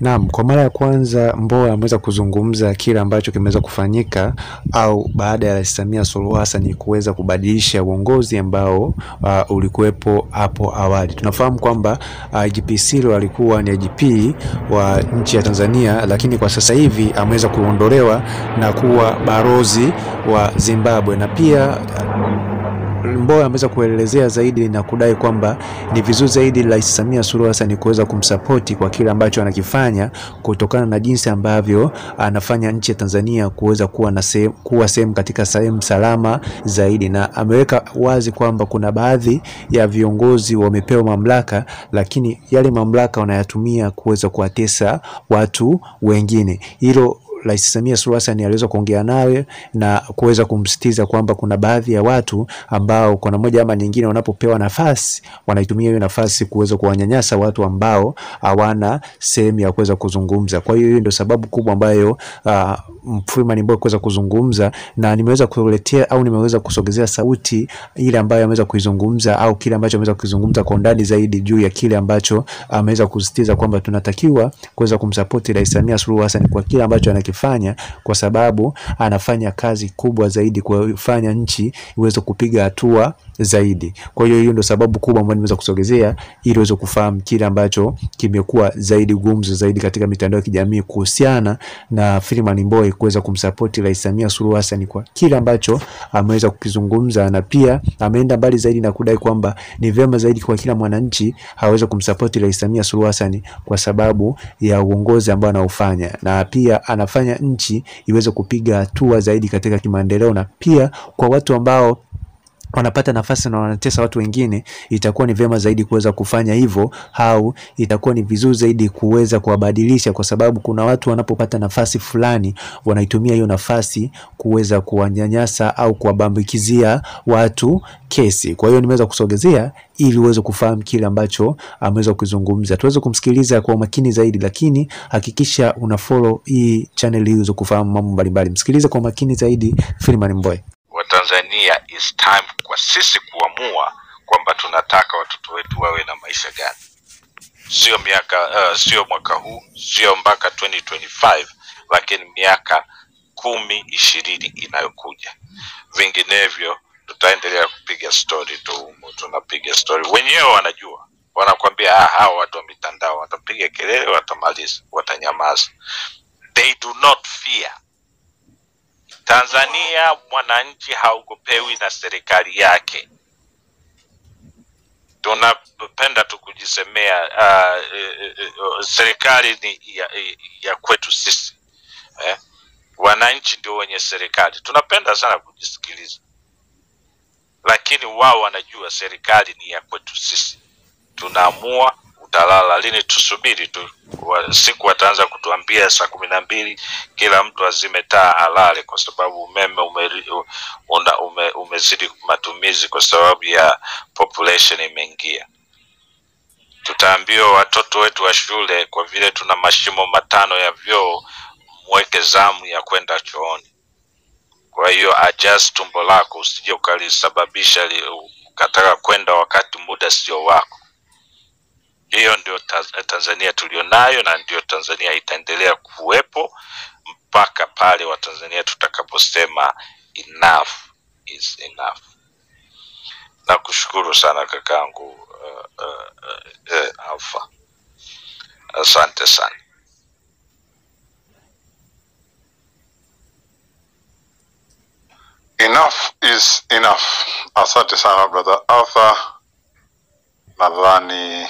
Naam, kwa mara ya kwanza Mbowe ameweza kuzungumza kile ambacho kimeweza kufanyika au baada ya Rais Samia Suluhu Hassan kuweza kubadilisha uongozi ambao uh, ulikuwepo hapo awali. Tunafahamu kwamba uh, IGP Sirleaf alikuwa ni IGP wa nchi ya Tanzania, lakini kwa sasa hivi ameweza kuondolewa na kuwa barozi wa Zimbabwe na pia Mbowe ameweza kuelezea zaidi na kudai kwamba ni vizuri zaidi Rais Samia Suluhu Hassan kuweza kumsapoti kwa kile ambacho anakifanya kutokana na jinsi ambavyo anafanya nchi ya Tanzania kuweza kuwa na sehemu, kuwa sehemu katika sehemu salama zaidi, na ameweka wazi kwamba kuna baadhi ya viongozi wamepewa mamlaka, lakini yale mamlaka wanayatumia kuweza kuwatesa watu wengine. Hilo Rais Samia Suluhu Hassan aliweza kuongea nawe na kuweza kumsitiza kwamba kuna baadhi ya watu ambao kwa moja ama nyingine wanapopewa nafasi wanaitumia hiyo nafasi kuweza kuwanyanyasa watu ambao hawana sehemu ya kuweza kuzungumza. Kwa hiyo hiyo ndio sababu kubwa ambayo uh, Freeman Mbowe kuweza kuzungumza, na nimeweza kuletea au nimeweza kusogezea sauti ile ambayo ameweza kuizungumza au kile ambacho ameweza kuzungumza kwa undani zaidi juu ya kile ambacho ameweza kusisitiza kwamba tunatakiwa kuweza kumsapoti Rais Samia Suluhu Hassan kwa kile ambacho anakifanya, kwa sababu anafanya kazi kubwa zaidi kufanya nchi iweze kupiga hatua zaidi. Kwa hiyo hiyo ndio sababu kubwa ambayo nimeweza kusogezea ili uweze kufahamu kile ambacho kimekuwa zaidi gumzo zaidi katika mitandao ya kijamii kuhusiana na Freeman Mbowe kuweza kumsapoti Rais Samia Suluhu Hassan kwa kile ambacho ameweza kukizungumza, na pia ameenda mbali zaidi na kudai kwamba ni vyema zaidi kwa kila mwananchi aweze kumsapoti Rais Samia Suluhu Hassan kwa sababu ya uongozi ambao anaofanya, na pia anafanya nchi iweze kupiga hatua zaidi katika kimaendeleo, na pia kwa watu ambao wanapata nafasi na wanatesa watu wengine, itakuwa ni vyema zaidi kuweza kufanya hivyo, au itakuwa ni vizuri zaidi kuweza kuwabadilisha, kwa sababu kuna watu wanapopata nafasi fulani wanaitumia hiyo nafasi kuweza kuwanyanyasa au kuwabambikizia watu kesi. Kwa hiyo nimeweza kusogezea ili uweze kufahamu kile ambacho ameweza kuzungumza, tuweze kumsikiliza kwa umakini zaidi, lakini hakikisha una follow hii channel ili uweze kufahamu mambo mbalimbali. Msikilize kwa umakini zaidi Freeman Mbowe. wa Tanzania is time kwa sisi kuamua kwamba tunataka watoto wetu wawe na maisha gani, sio miaka uh, sio mwaka huu, sio mpaka 2025 lakini miaka kumi ishirini inayokuja. Vinginevyo tutaendelea kupiga story tu, humu, tunapiga story, wenyewe wanajua, wanakwambia ah, hawa watu wa mitandao watapiga kelele, watamaliza, watanyamaza. They do not fear Tanzania mwananchi haogopewi na serikali yake. Tunapenda tu kujisemea uh, uh, uh, serikali ni ya, ya kwetu sisi eh? Wananchi ndio wenye serikali. Tunapenda sana kujisikiliza, lakini wao wanajua serikali ni ya kwetu sisi. Tunaamua utalala lini, tusubiri tu wa, siku wataanza kutuambia saa kumi na mbili kila mtu azime taa alale, kwa sababu umeme ume, una, ume, umezidi matumizi kwa sababu ya population imeingia. Tutaambiwa watoto wetu wa shule, kwa vile tuna mashimo matano ya vyoo, mweke zamu ya kwenda chooni. Kwa hiyo adjust tumbo lako, usije ukalisababisha li- ukataka kwenda wakati muda sio wako. Hiyo ndio Taz- Tanzania tulionayo na ndio Tanzania itaendelea kuwepo mpaka pale Watanzania tutakaposema enough is enough. Nakushukuru sana kakangu uh, uh, uh, uh, Alpha, asante sana. Enough is enough. Asante sana brother Arthur. Nadhani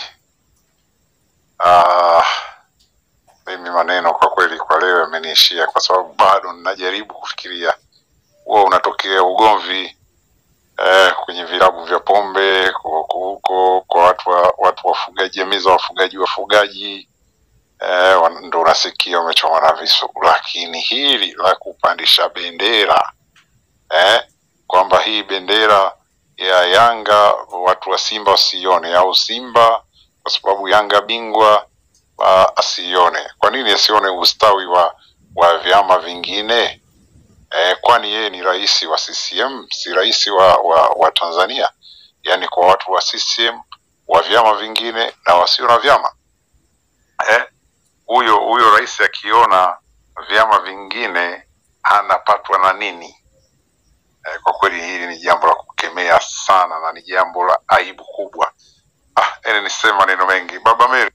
uh, mimi maneno kwa kweli kwa leo yameniishia, kwa sababu bado ninajaribu kufikiria huwa unatokea ugomvi eh, kwenye vilabu vya pombe huko huko kwa watu wa, watu wafugaji, jamii za wafugaji wafugaji eh, wan- ndo unasikia wamechoma na visu, lakini hili la kupandisha bendera eh, kwamba hii bendera ya Yanga watu wa Simba wasione au Simba kwa sababu Yanga bingwa uh, asione. Kwa nini asione ustawi wa wa vyama vingine? Eh, kwani yeye ni rais wa CCM, si rais wa, wa, wa Tanzania? Yaani kwa watu wa CCM wa vyama vingine na wasio na vyama eh, huyo rais akiona vyama vingine anapatwa na nini? Eh, kwa kweli hili ni jambo la kukemea sana na ni jambo la aibu kubwa. Ah, ili niseme maneno mengi. Baba Mary,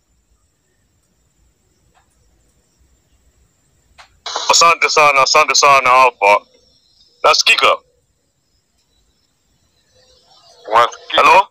Asante sana, asante sana. Hapa nasikika? unasikika? Hello?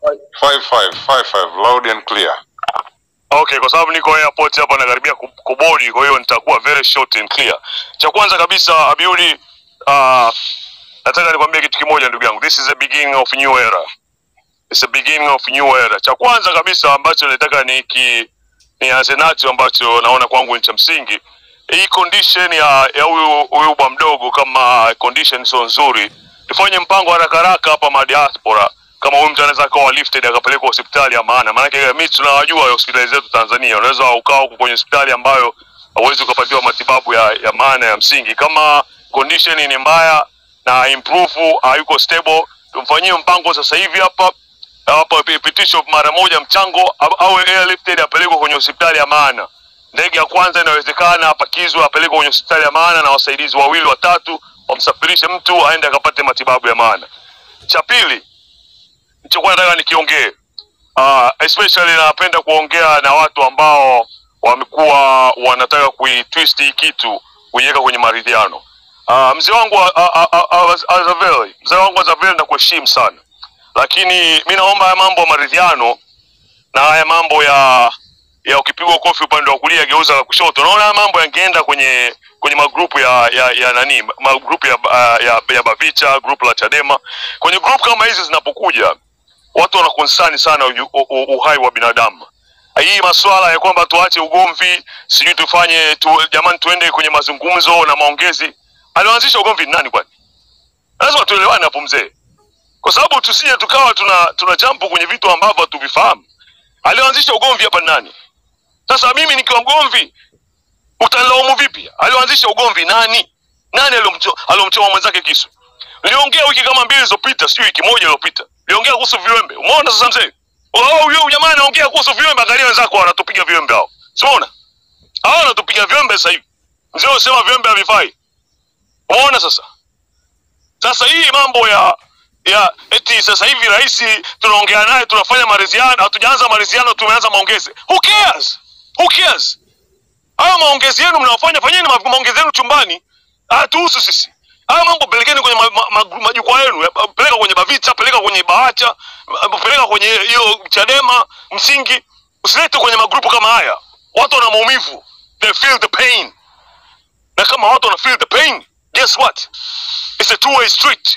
5555 loud and clear. Okay, kwa sababu niko airport hapa nakaribia ku- kubodi, kwa hiyo nitakuwa very short and clear. Cha kwanza kabisa Abiuli, uh, nataka nikwambie kitu kimoja ndugu yangu, this is the beginning of new era. It's the beginning of new era. Cha kwanza kabisa ambacho nataka niki nianze nacho ambacho naona kwangu ni cha msingi, hii condition ya ya huyu huyu bwa mdogo, kama condition sio nzuri, tufanye mpango haraka haraka hapa ma diaspora kama huyu mtu anaweza akawa lifted akapelekwa hospitali ya maana. Maanake mimi tunawajua hospitali zetu Tanzania, unaweza ukaa huko kwenye hospitali ambayo hauwezi ukapatiwa matibabu ya, ya maana ya msingi. Kama condition ni mbaya na improve hayuko stable, tumfanyie mpango sasa hivi hapa hapa ipitisho mara moja mchango au- awe airlifted apelekwe kwenye hospitali ya maana. Ndege ya kwanza inawezekana apakizwe apelekwe kwenye hospitali ya maana na wasaidizi wawili watatu wamsafirishe mtu aende akapate matibabu ya maana. Cha pili nilichokuwa nataka nikiongee uh, especially napenda kuongea na watu ambao wamekuwa wanataka kuitwist hii kitu kuiweka kwenye maridhiano. Uh, mzee wangu uh, uh, uh, uh, Azaveli, mzee wangu Azaveli nakuheshimu sana, lakini mi naomba haya mambo ya maridhiano na haya mambo ya ya ukipigwa kofi upande wa kulia geuza la kushoto, naona haya mambo yangeenda kwenye kwenye magrupu ya ya, ya nani magrupu ya, uh, ya, ya Bavicha, grupu la Chadema. Kwenye grupu kama hizi zinapokuja watu wana concern sana u, u, u, uhai wa binadamu. Hii masuala ya kwamba tuache ugomvi, sijui tufanye tu, jamani, tuende kwenye mazungumzo na maongezi. Alioanzisha ugomvi ni nani kwani? Lazima tuelewane hapo mzee, kwa sababu tusije tukawa tuna tuna jambo kwenye vitu ambavyo hatuvifahamu. Alioanzisha ugomvi hapa ni nani? Sasa mimi nikiwa mgomvi utanilaumu vipi? Alioanzisha ugomvi nani? Nani aliomcho- aliomchoma mwenzake kisu? Niliongea wiki kama mbili zilizopita, sijui wiki moja iliyopita, niliongea kuhusu viwembe. Umeona sasa mzee? Oh, huyo jamaa anaongea kuhusu viwembe, angalia wenzako wanatupiga viwembe hao. Simuona? Hao wanatupiga viwembe sasa hivi. Mzee unasema viwembe havifai. Umeona sasa? Sasa hii mambo ya ya eti sasa hivi rais tunaongea naye tunafanya maridhiano, hatujaanza maridhiano, tumeanza maongezi. Who cares? Who cares? Hayo maongezi yenu mnaofanya, fanyeni ma- maongezi yenu chumbani, hatuhusu sisi. Hayo mambo pelekeni kwenye ma, ma, ma, majukwaa yenu, ya- peleka kwenye Bavicha, peleka kwenye Bawacha, ma- peleka kwenye hiyo Chadema msingi, usilete kwenye magrupu kama haya. Watu wana maumivu, they feel the pain, na kama watu wana feel the pain, guess what? It's a two way street.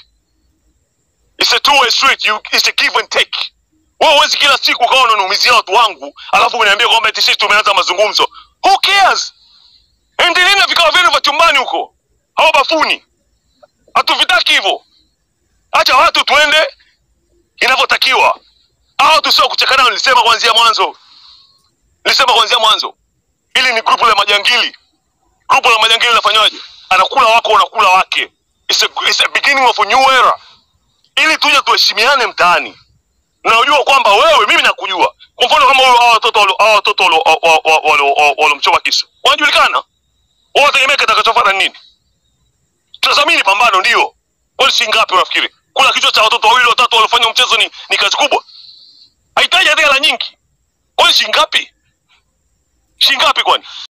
It's a two way street. You, it's a give and take. Wewe huwezi kila siku ukawa unaniumizia watu wangu alafu uniambia kwamba eti sisi tumeanza mazungumzo. Who cares? Endeleeni na vikao vyenu vya chumbani huko au bafuni. Hatuvitaki hivyo. Acha watu tuende inavyotakiwa. Hao watu sio kuchekana, nilisema kuanzia mwanzo. Nilisema kuanzia mwanzo. Hili ni grupu la majangili. Grupu la majangili linafanywaje? Anakula wako, unakula wake. It's a, it's a beginning of a new era ili tuje tuheshimiane mtaani. Najua kwamba wewe, mimi nakujua. Kwa mfano kama huyo hao watoto walio- hao watoto walio- wa- wa- wa- walio- waliomchoma kisu wanajulikana, wao wategemea kitakachofuata ni nini? Tutazamini pambano, ndio kwani shilingi ngapi unafikiri? Kula kichwa cha watoto wawili watatu waliofanya mchezo ni, ni kazi kubwa, haitaji hata hela nyingi. Kwani shilingi ngapi? Shilingi ngapi kwani?